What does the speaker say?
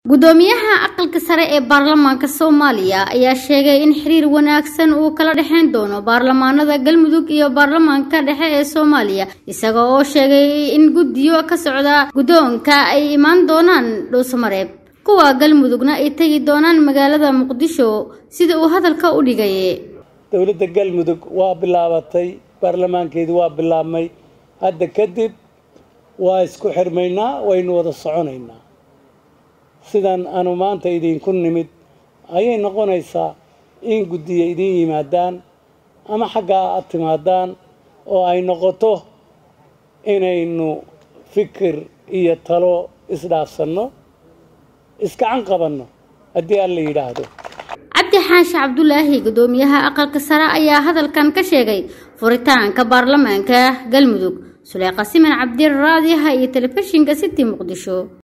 gudoomiyaha aqalka sare ee baarlamaanka soomaaliya ayaa sheegay in xiriir wanaagsan uu kala dhexeyn doono baarlamaanada galmudug iyo baarlamaanka dhexe ee soomaaliya isaga oo sheegay in guddiyo ka socda guddoonka ay imaan doonaan dhuusamareeb kuwa galmudugna ay tegi doonaan magaalada muqdisho sida uu hadalka u dhigay dowladda galmudug waa bilaabatay baarlamaankeedu waa bilaabmay hadda kadib waa isku xirmaynaa waynu wada soconaynaa sidan aanu maanta idinku nimid ayay noqonaysaa in guddiya idiin yimaadaan ama xaggaa aad timaadaan oo ay noqoto inaynu fikir iyo talo isdhaafsanno iskacan qabanno haddii aan la yidhaahdo cabdi xaashi cabdulaahi gudoomiyaha aqalka sare ayaa hadalkan ka sheegay furitaanka baarlamaanka galmudug suleyqa siman cabdiraadiha iyo telefishinka city muqdisho